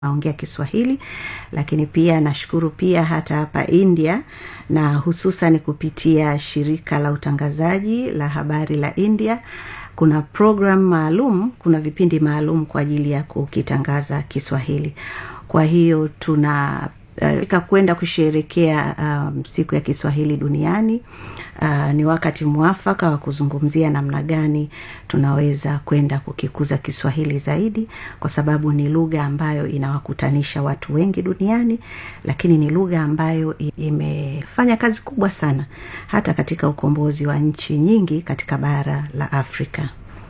naongea kiswahili lakini pia nashukuru pia hata hapa india na hususan kupitia shirika la utangazaji la habari la india kuna program maalum kuna vipindi maalum kwa ajili ya kukitangaza kiswahili kwa hiyo tuna uh, kwenda kusherekea um, siku ya kiswahili duniani uh, ni wakati mwafaka wa kuzungumzia namna gani tunaweza kwenda kukikuza kiswahili zaidi kwa sababu ni lugha ambayo inawakutanisha watu wengi duniani lakini ni lugha ambayo imefanya kazi kubwa sana hata katika ukombozi wa nchi nyingi katika bara la afrika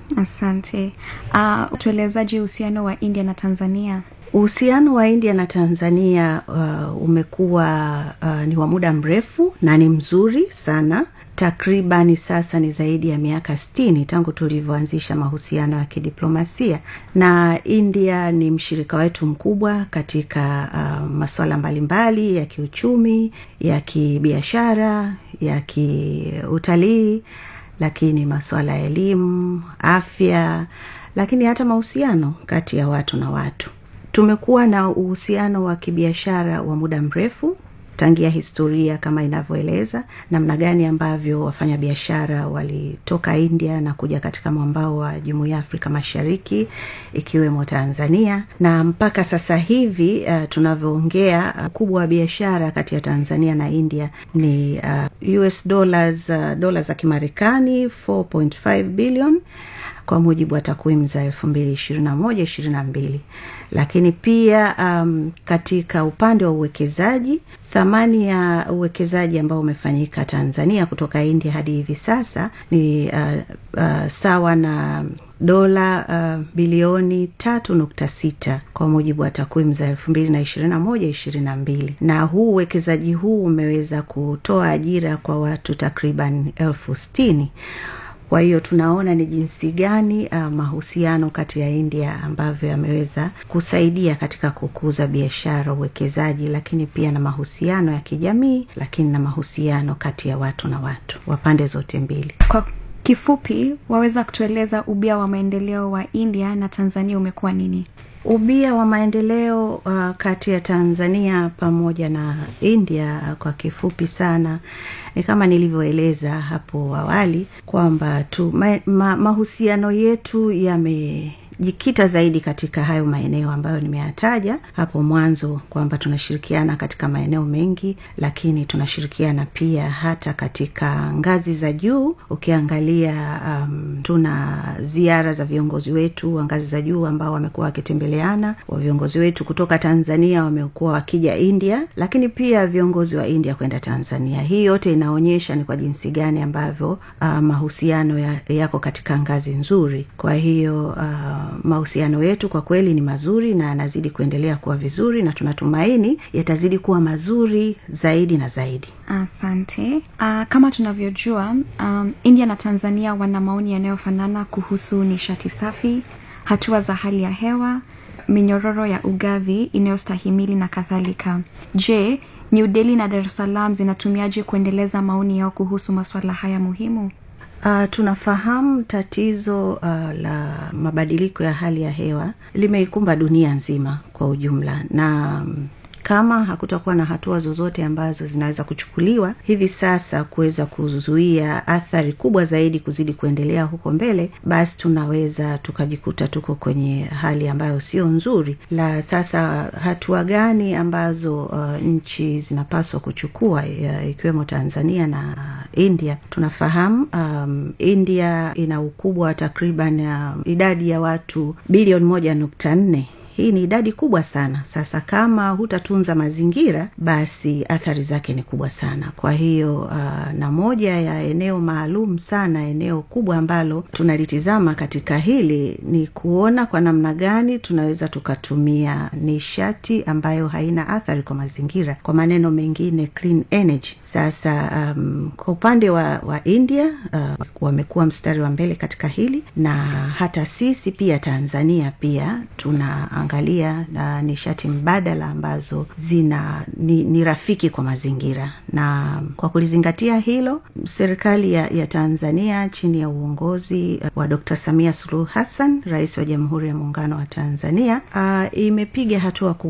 asante uh, tuelezaji uhusiano wa india na tanzania uhusiano wa india na tanzania uh, umekuwa uh, ni wa muda mrefu na ni mzuri sana takribani sasa ni zaidi ya miaka stini tangu tulivyoanzisha mahusiano ya kidiplomasia na india ni mshirika wetu mkubwa katika uh, masuala mbalimbali ya kiuchumi ya kibiashara ya kiutalii lakini masuala ya elimu afya lakini hata mahusiano kati ya watu na watu tumekuwa na uhusiano wa kibiashara wa muda mrefu tangia historia kama inavyoeleza namna gani ambavyo wafanyabiashara walitoka india na kuja katika mwambao wa jumuiya ya afrika mashariki ikiwemo tanzania na mpaka sasa hivi uh, tunavyoongea ukubwa uh, wa biashara kati ya tanzania na india ni uh, us dollars uh, dola za kimarekani 4.5 billion kwa mujibu wa takwimu za elfu mbili ishirini na moja ishirini na mbili lakini pia um, katika upande wa uwekezaji thamani ya uwekezaji ambao umefanyika tanzania kutoka india hadi hivi sasa ni uh, uh, sawa na dola uh, bilioni tatu nukta sita kwa mujibu wa takwimu za elfu mbili na ishirini na moja ishirini na mbili na huu uwekezaji huu umeweza kutoa ajira kwa watu takriban elfu stini kwa hiyo tunaona ni jinsi gani uh, mahusiano kati ya india ambavyo yameweza kusaidia katika kukuza biashara uwekezaji lakini pia na mahusiano ya kijamii lakini na mahusiano kati ya watu na watu wa pande zote mbili kwa kifupi waweza kutueleza ubia wa maendeleo wa india na tanzania umekuwa nini ubia wa maendeleo uh, kati ya tanzania pamoja na india uh, kwa kifupi sana ni kama nilivyoeleza hapo awali kwamba tu ma, ma, mahusiano yetu yame jikita zaidi katika hayo maeneo ambayo nimeyataja hapo mwanzo kwamba tunashirikiana katika maeneo mengi lakini tunashirikiana pia hata katika ngazi za juu ukiangalia um, tuna ziara za viongozi wetu wa ngazi za juu ambao wamekuwa wakitembeleana wa viongozi wetu kutoka tanzania wamekuwa wakija india lakini pia viongozi wa india kwenda tanzania hii yote inaonyesha ni kwa jinsi gani ambavyo uh, mahusiano ya, yako katika ngazi nzuri kwa hiyo uh, mahusiano yetu kwa kweli ni mazuri na yanazidi kuendelea kuwa vizuri na tunatumaini yatazidi kuwa mazuri zaidi na zaidi asante uh, kama tunavyojua um, india na tanzania wana maoni yanayofanana kuhusu nishati safi hatua za hali ya hewa minyororo ya ugavi inayostahimili na kadhalika je new delhi na dar es salaam zinatumiaje kuendeleza maoni yao kuhusu masuala haya muhimu Uh, tunafahamu tatizo uh, la mabadiliko ya hali ya hewa limeikumba dunia nzima kwa ujumla na um, kama hakutakuwa na hatua zozote ambazo zinaweza kuchukuliwa hivi sasa kuweza kuzuia athari kubwa zaidi kuzidi kuendelea huko mbele basi tunaweza tukajikuta tuko kwenye hali ambayo sio nzuri la sasa hatua gani ambazo uh, nchi zinapaswa kuchukua uh, ikiwemo tanzania na india tunafahamu um, india ina ukubwa wa takriban uh, idadi ya watu bilioni moja nukta nne hii ni idadi kubwa sana sasa kama hutatunza mazingira basi athari zake ni kubwa sana kwa hiyo uh, na moja ya eneo maalum sana eneo kubwa ambalo tunalitizama katika hili ni kuona kwa namna gani tunaweza tukatumia nishati ambayo haina athari kwa mazingira kwa maneno mengine clean energy sasa um, kwa upande wa, wa india uh, wamekuwa mstari wa mbele katika hili na hata sisi pia tanzania pia tuna kuangalia na nishati mbadala ambazo zina ni, ni rafiki kwa mazingira na kwa kulizingatia hilo serikali ya, ya tanzania chini ya uongozi wa dr samia suluhu hassan rais wa jamhuri ya muungano wa tanzania uh, imepiga hatua